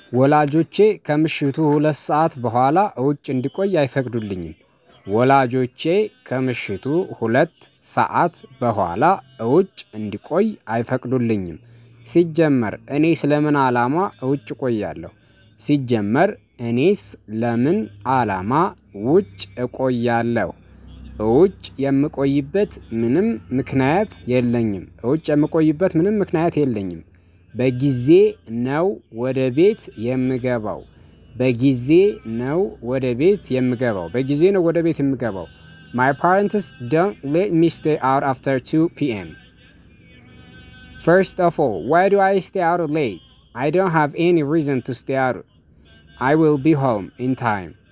ወላጆቼ ከምሽቱ ሁለት ሰዓት በኋላ ውጭ እንድቆይ አይፈቅዱልኝም። ወላጆቼ ከምሽቱ ሁለት ሰዓት በኋላ ውጭ እንድቆይ አይፈቅዱልኝም። ሲጀመር እኔ ስለምን አላማ ውጭ እቆያለሁ? ሲጀመር እኔስ ለምን አላማ ውጭ እቆያለሁ? ውጭ የምቆይበት ምንም ምክንያት የለኝም ውጭ የምቆይበት ምንም ምክንያት የለኝም። በጊዜ ነው ወደ ቤት የምገባው። በጊዜ ነው ወደ ቤት የምገባው በጊዜ ነው ወደ ቤት የምገባው። ማይ ፓረንትስ ዶንት ሌት ሚ ስቴይ አውት አፍተር ቱ ፒኤም። ፈርስት ኦፍ ኦል ዋይ ዱ አይ ስቴይ አውት ሌት? አይ ዶንት ሃቭ ኤኒ ሪዝን ቱ ስቴይ አውት። አይ ዊል ቢ ሆም ኢን ታይም